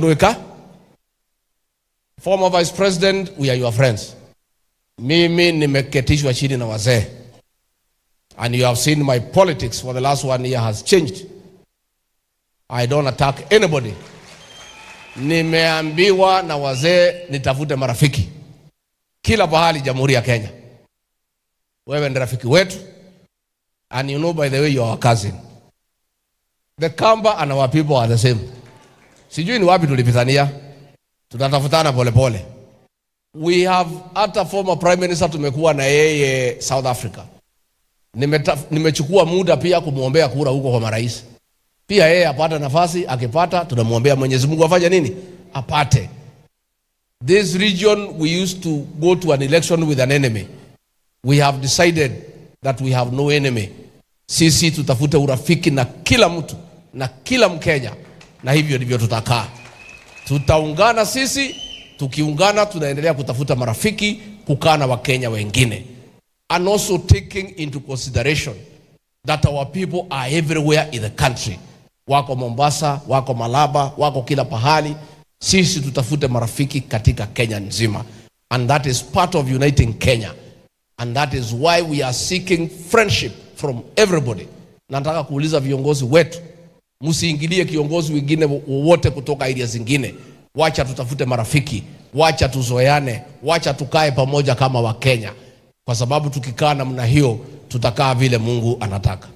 ndwika former vice president we are your friends mimi nimeketishwa chini na wazee and you have seen my politics for the last one year has changed i don't attack anybody nimeambiwa na wazee nitafute marafiki kila pahali jamhuri ya kenya wewe ni rafiki wetu and you know by the way you are our cousin the kamba and our people are the same sijui ni wapi tulipitania tutatafutana polepole we have hata former prime minister tumekuwa na yeye south africa Nimeta, nimechukua muda pia kumwombea kura huko kwa marais pia yeye apate nafasi akipata tunamwombea mwenyezi mungu afanye nini apate this region we used to go to an election with an enemy we have decided that we have no enemy sisi tutafute urafiki na kila mtu na kila mkenya na hivyo ndivyo tutakaa tutaungana sisi tukiungana tunaendelea kutafuta marafiki kukaa na wakenya wengine and also taking into consideration that our people are everywhere in the country wako mombasa wako malaba wako kila pahali sisi tutafute marafiki katika kenya nzima and that is part of uniting kenya and that is why we are seeking friendship from everybody nataka kuuliza viongozi wetu msiingilie kiongozi wengine wowote kutoka area zingine wacha tutafute marafiki wacha tuzoeane wacha tukae pamoja kama wakenya kwa sababu tukikaa namna hiyo tutakaa vile mungu anataka